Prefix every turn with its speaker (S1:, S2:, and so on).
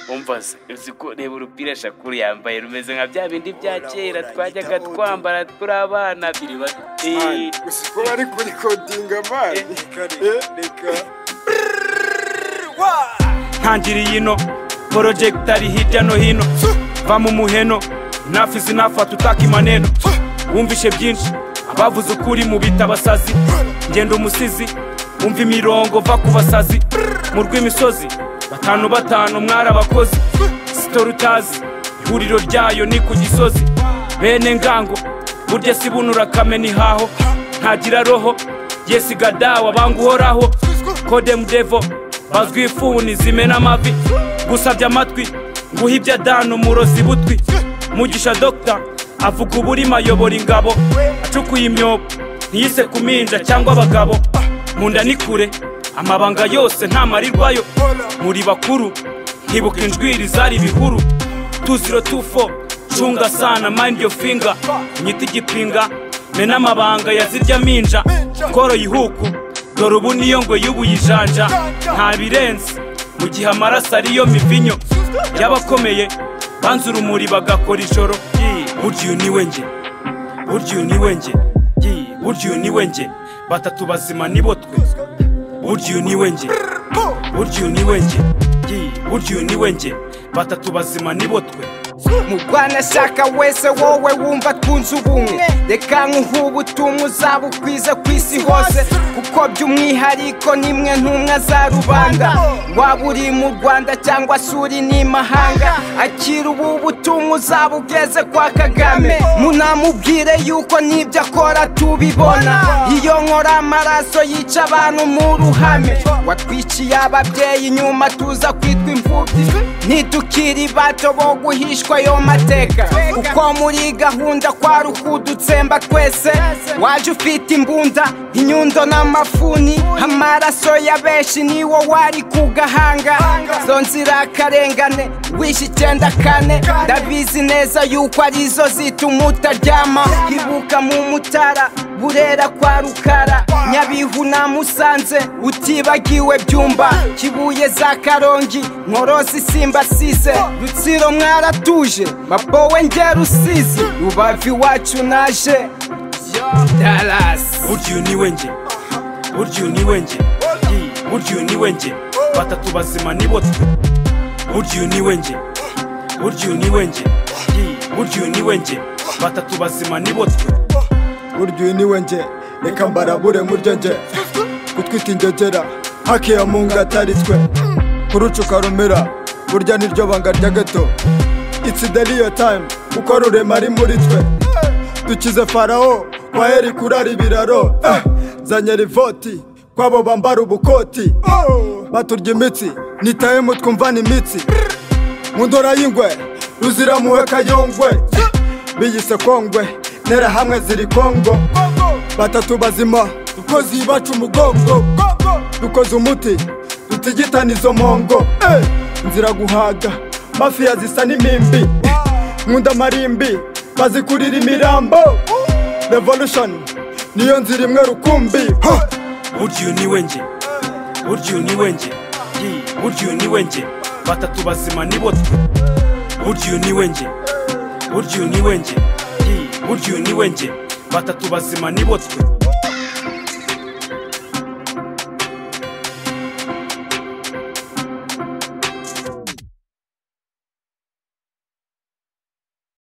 S1: umva se uzi ko reba urupira shakuru yambaye rumeze nka bya bindi bya kera twajyaga twambara turi abana biri bato Eh,
S2: ko bari kurikodinga mani reka
S3: ntangiriye ino porojegitari hirya no hino va mu muheno nafizi nafata utaka imaneno wumvishe byinshi bavuze ukuri mu bita abasazi ngenda umusizi wumva imirongo va ku basazi mu rw'imisozi batanu batanu mwari abakozi sitora utazi ihuriro ryayo ni ku gisozi bene ngango burya si buno urakamena ihaho ntagira roho yesi gadawa banga uhoraho kodemu devo bazwi ifuni zimena amavi gusabye amatwi nguha ibya dani umurozi butwi mugisha dogita avuga uburimo ayobora ingabo acukuye imyobo ntiyise ku minja cyangwa abagabo mu nda ni kure amabanga yose ntamarirwayo muri bakuru ntibuka injwiri zari ibihuru tuziro tufo cunga sana mind your finger nyita igipinga mena amabanga yazirya minja tworoye ihuku dore ubu niyo ngo y'ubuyijanja nta birenze mu gihe amaraso ariyo mivinyo y'abakomeye banze urumuri bagakora ijoro burya uyu ni we njye burya uyu ni we njye burya uyu ni we njye batatu bazima nibo twe burya uyu ni we njye burya uyu ni we njye burya uyu ni we njye batatu bazima nibo twe
S4: mugwanashaka wese wowe wumva twunze ubumwe reka nkuhube utumwe uzabukwiza ku isi hose kuko by'umwihariko nimwe ntumwa za rubanda waba uri mu rwanda cyangwa se uri n'imahanga akira ubu butumwa uzabugeze kwa kagame munamubwire yuko n'ibyo akora tubibona iyo nkora amaraso yica abantu mu ruhame watwiciye ababyeyi nyuma tuza kwitwa imfubyi ntitukiri bato bo guhishwa ayo mateka kuko muri gahunda kwari ukudutsemba twese waje ufite imbunda inyundo n'amafuni amaraso ya benshi niwo wari ku gahanga zo nzira karengane wishe icyenda kane ndabizi neza yuko arizo zituma utaryama ibuka mu mutara burera kwa rukara nyabihu na musanze utibagiwe byumba kibuye za karongi nkorozi simbasize rutsiro mwaratuje mabowe nge rusizi rubavu iwacu naje darasi
S3: burya uyu ni we njye burya uyu ni we njye burya uyu ni we njye batatu bazima nibo twe burya uyu ni we njye burya uyu ni we njye burya uyu ni we njye batatu bazima nibo twe
S2: burya uyu ni we njye reka mbarabure muryo njye gutwita ingegera hakiya mu ngataritswe kurucuka rumira burya niryo banga rya gato it's the real time kuko rurema ari muri twe dukize farawo kwa heri kurara ibiraro eh, zanye rivoti kwabo bambara ubukoti baturya imitsi nitahemu twumvana imitsi mu ndora y'ingwe ruzira muhe kayongwe biyise kongwe ntera hamwe ziri kongo batatu bazima dukoze ibacu umugongo dukoze umuti dutigitana izo mpongo eh, nzira guhaga mafiya zisa n'imimbi nkunda amarimbi bazikurira imirambo revolution niyo nzira imwe rukumbi ha!
S3: burya uyu ni we njye burya uyu ni we njye burya uyu ni we njye batatu bazima nibo twe burya uyu ni we njye burya uyu ni we njye burya uyu ni we njye batatu bazima nibo twe